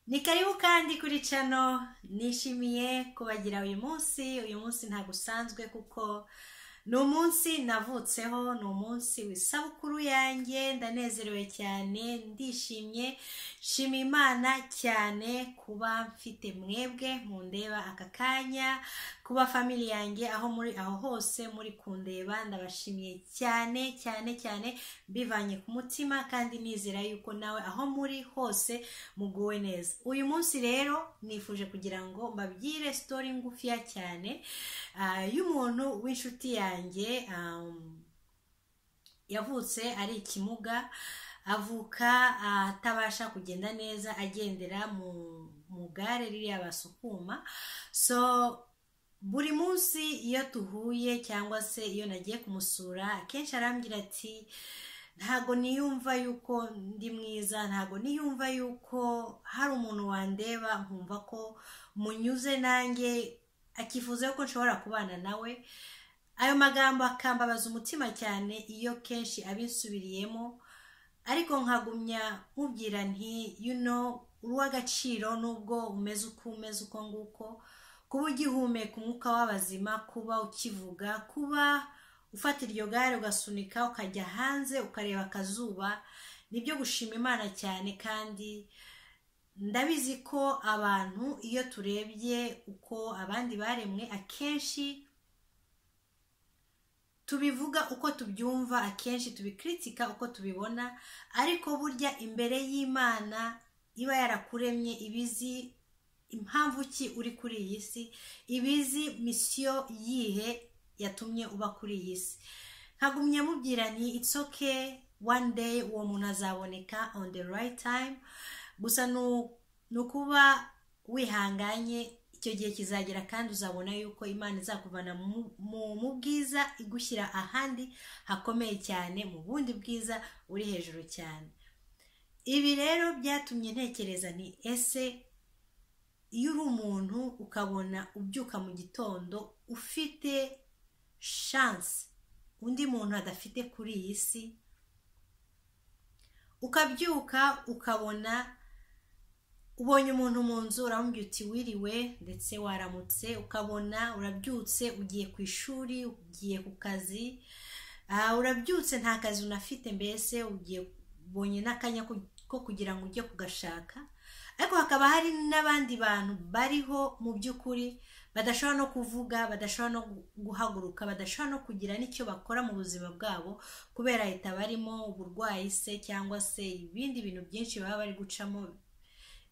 ni karibu kandi kuri cano nishimiye kubagira uyu munsi uyu munsi ntabwo usanzwe kuko ni umunsi navutseho ni umunsi w'isabukuru yanjye ndanezerewe cyane ndishimye nshima imana cyane kuba mfite mwebwe mundeba aka kanya kuba famili yanjye aho muri aho hose muri kundeba ndabashimiye cyane cyane cyane mbivanye ku mutima kandi nizera yuko nawe aho muri hose muguwe neza uyu munsi rero nifuje kugira ngo mbabwire sitori ngufiya cyane ah, y'umuntu w'inshuti yanjye um, yavutse ari ikimuga avuka ah, atabasha kugenda neza agendera mu mu gare ririya basukuma so buri munsi iyo tuhuye cyangwa se iyo nagiye kumusura akenshi arambwira ati ntago niyumva yuko ndi mwiza ntago niyumva yuko hari umuntu wandeba nkumva ko munyuze nanjye akifuza yuko nshobora kubana nawe ayo magambo akambabaza umutima cyane iyo kenshi abinsubiriyemo ariko nkagumya nkubwira nti you know uri uw'agaciro nubwo umeze uko umeze uko nguko kuba ugihumeka umwuka w'abazima kuba ukivuga kuba ufata iryo gare ugasunika ukajya hanze ukareba akazuba nibyo gushima imana cyane kandi ndabizi ko abantu iyo turebye uko abandi baremwe akenshi tubivuga uko tubyumva akenshi tubikritika uko tubibona ariko burya imbere y'imana iba yarakuremye ibizi impamvu ki uri kuri iyi si ibizi misiyo yihe yatumye uba kuri iyi si nkagumya mubwira nti it's okay one day uwo muntu azaboneka on the right time gusa nu- ni ukuba wihanganye icyo gihe kizagera kandi uzabona yuko imana izakuvana mu- mu- mu bwiza igushyira ahandi hakomeye cyane mu bundi bwiza uri hejuru cyane ibi rero byatumye ntekereza nti ese iyo uri umuntu ukabona ubyuka mu gitondo ufite shansi undi muntu adafite kuri iyi si ukabyuka ukabona ubonye umuntu mu nzu uramubwira uti wiriwe ndetse waramutse ukabona urabyutse ugiye ku ishuri ugiye ku kazi ah, urabyutse nta kazi unafite mbese ugiye ubonye n'akanya ko- ko kugira ngo ujye kugashaka ariko hakaba hari n'abandi bantu bariho mu by'ukuri badashobora no kuvuga badashobora no gu- guhaguruka badashobora no kugira n'icyo bakora mu buzima bwabo kubera leta barimo uburwayi se cyangwa se ibindi bintu byinshi baba bari gucamo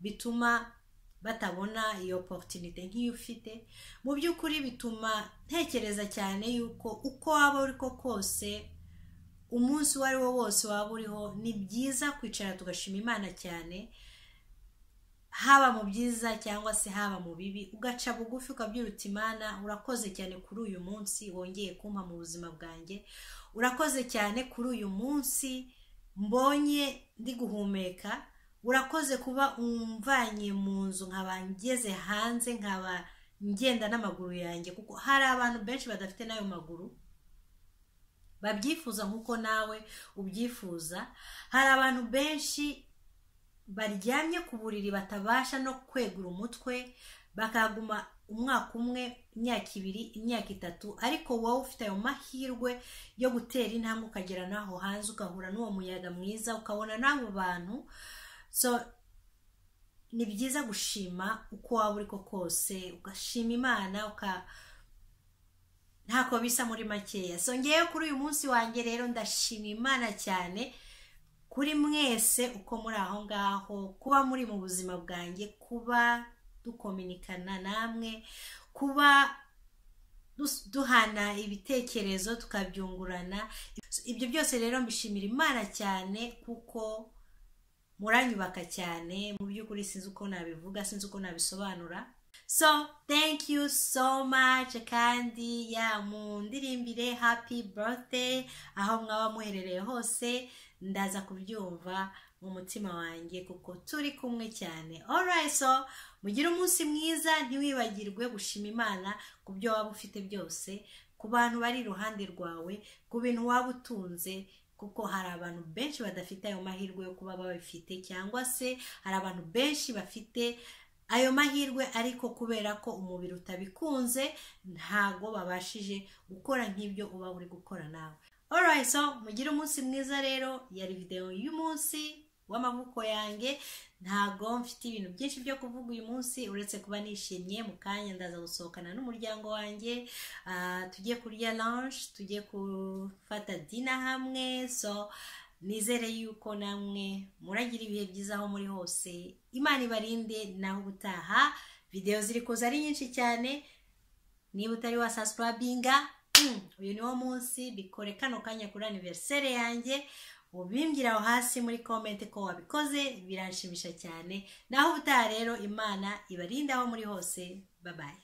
bituma batabona iyo oporutunite nk'iyo ufite mu by'ukuri bituma ntekereza cyane yuko uko waba uri ko kose umunsi uwo ari wo wose waba uriho ni byiza kwicara tugashima imana cyane haba mu byiza cyangwa se haba mu bibi ugaca bugufi ukabyira uti imana urakoze cyane kuri uyu munsi wongeye kumpa mu buzima bwanjye urakoze cyane kuri uyu munsi mbonye ndi guhumeka urakoze kuba umvanye mu nzu nkaba ngeze hanze nkaba ngenda n'amaguru yanjye kuko hari abantu benshi badafite n'ayo maguru babyifuza nk'uko nawe ubyifuza hari abantu benshi baryamye ku buriri batabasha no kwegura umutwe bakaguma umwaka umwe imyaka ibiri imyaka itatu ariko wowe ufite ayo mahirwe yo gutera intambwe ukagera n'aho hanze ugahura n'uwo muyaga mwiza ukabona n'abo bantu so ni byiza gushima uko waba uri ko kose ugashima imana uka ntako bisa muri makeya so ngewe kuri uyu munsi wanjye rero ndashima imana cyane kuri mwese uko muri aho ngaho kuba muri mu buzima bwanjye kuba dukominikana namwe kuba dus- duhana ibitekerezo tukabyungurana ibyo byose rero mbishimira imana cyane kuko muranyubaka cyane mu by'ukuri sinzi uko nabivuga sinzi uko nabisobanura so thank you so much kandi ya mundiririmbire happy birthday aho mwaba muherereye hose ndaza kubyumva mu mutima wanjye kuko turi kumwe cyane alright so mugire umunsi mwiza ntiwibagirwe gushima imana ku byo waba ufite byose ku bantu bari iruhande rwawe ku bintu waba utunze ku kuko hari abantu benshi badafite ayo mahirwe yo kuba babifite cyangwa se hari abantu benshi bafite ayo mahirwe ariko kubera ko umubiri utabikunze ntago babashije gukora nk'ibyo uba uri gukora nawe alright so mugire umunsi mwiza rero yari videwo y'umunsi w'amavuko yanjye ntago mfite ibintu byinshi byo kuvuga uyu munsi uretse kuba nishimye mu kanya ndaza gusohokana n'umuryango wanjye ah, tujye kurya lunch tujye gufata dina hamwe so nizere yuko namwe muragira ibihe byiza aho muri hose imana ibarinde naho ubutaha videwo ziri kuza ari nyinshi cyane niba utari wasasipurabinga uyu niwo munsi bikore kano kanya kuri aniveriseri yanjye ubimbwira aho hasi muri komenti ko wabikoze biranshimisha cyane naho ubutaha rero imana ibarinde aho muri hose babaye